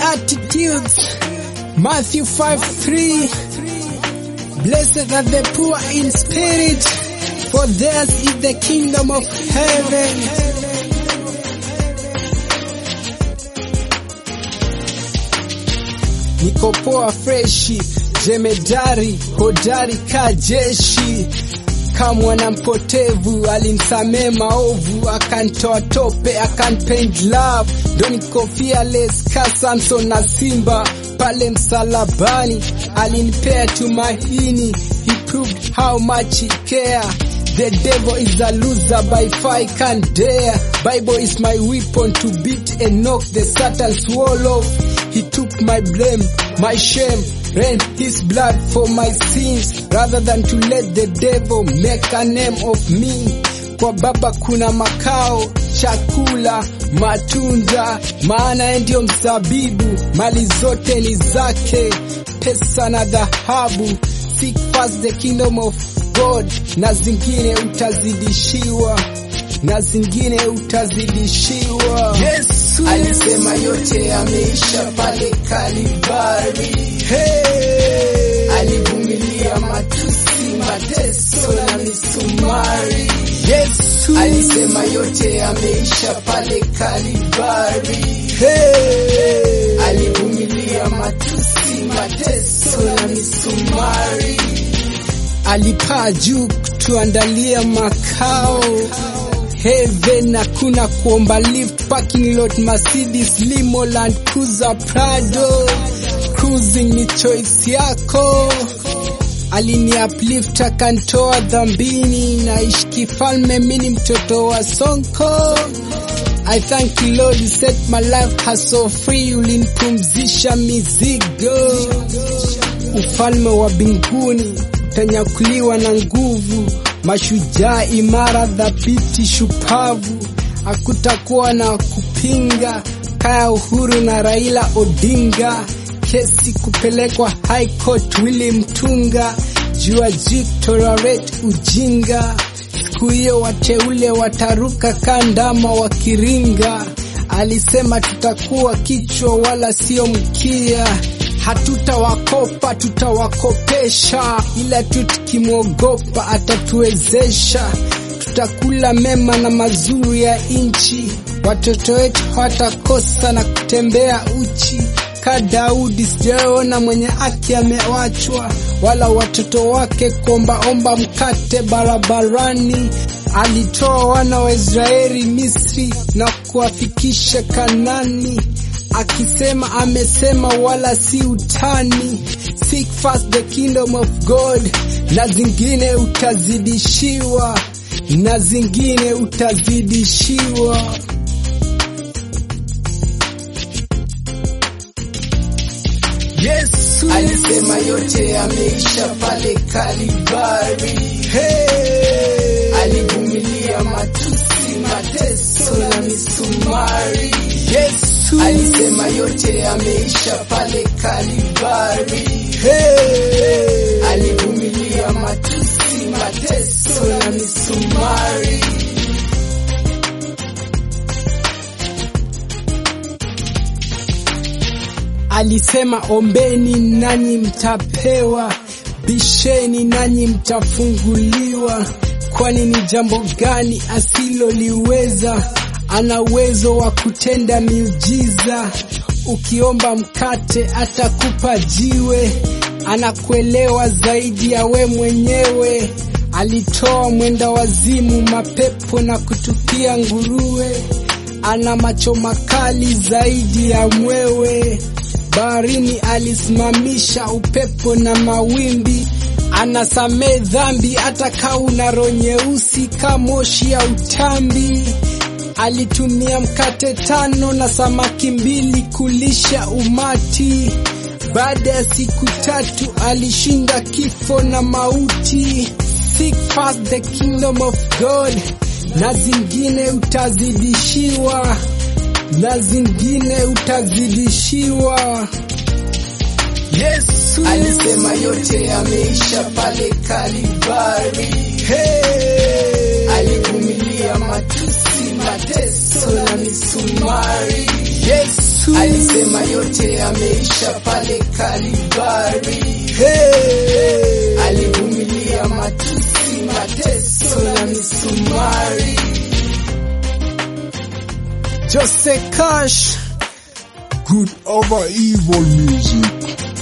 Beatitudes, Matthew 5 3. Blessed are the poor in spirit, for theirs is the kingdom of heaven. Niko poa freshi, jemedari, hodari ka jeshi kama na mpotevu alinsamee maovu akantoa tope akanpaint love ndo niko fearless ka Samson na Simba pale msalabani alinipea tumaini he proved how much he care The devil is a loser by far I can't dare Bible is my weapon to beat and knock the Satan's wall off He took my blame, my shame ran his blood for my sins rather than to let the devil make a name of me. Kwa Baba kuna makao, chakula, matunda, maana yeye ndio mzabibu, mali zote ni zake, pesa na dhahabu. Seek first the kingdom of God, na zingine utazidishiwa, na zingine utazidishiwa. Yesu Alisema yote yameisha pale Kalvari. Hey! Alivumilia matusi, mateso na misumari. Yesu Alisema yote yameisha pale Kalvari. Hey! Alivumilia matusi, mateso na misumari. Alipaa juu kutuandalia makao heaven hakuna kuomba lift parking lot Mercedes limo Land Cruiser Prado cruising ni choice yako alini uplift akantoa dhambini naishi kifalme mini mtoto wa sonko I thank you Lord you set my life hustle free ulinipumzisha mizigo ufalme wa mbinguni utanyakuliwa na nguvu mashujaa imara dhabiti shupavu hakutakuwa na kupinga kaya uhuru na raila odinga kesi kupelekwa high court willi mtunga jua juu tolerate ujinga siku hiyo wateule wataruka kandama wakiringa alisema tutakuwa kichwa wala sio mkia hatutawakopa tutawakopesha ila tu tukimwogopa atatuwezesha tutakula mema na mazuri ya nchi watoto wetu hawatakosa na kutembea uchi ka Daudi sijaona mwenye haki amewachwa wala watoto wake kuombaomba mkate barabarani alitoa wana wa Israeli Misri na kuwafikisha Kanani akisema amesema wala si utani seek first the kingdom of God na zingine utazidishiwa na zingine utazidishiwa Yesu alisema yote yameisha pale Kalvari hey! alivumilia matusi mateso na misumari Yesu alisema yote yameisha pale Kalvari hey! alivumilia matusi mateso na misumari alisema ombeni nanyi mtapewa bisheni nanyi mtafunguliwa kwani ni jambo gani asiloliweza ana uwezo wa kutenda miujiza ukiomba mkate atakupa jiwe anakuelewa zaidi ya we mwenyewe alitoa mwenda wazimu mapepo na kutupia nguruwe ana macho makali zaidi ya mwewe baharini alisimamisha upepo na mawimbi anasamee dhambi hata kauna roho nyeusi ka moshi ya utambi alitumia mkate tano na samaki mbili kulisha umati baada ya siku tatu alishinda kifo na mauti seek first the kingdom of god na zingine utazidishiwa na zingine utazidishiwa Yesu alisema yote yameisha pale Kalvari. Hey! alivumilia matusi, mateso na misumari. Yesu Yesu. alisema yote yameisha pale Kalivari. Hey. Alivumilia matusi, mateso na misumari. Jose Cash. Good over evil music.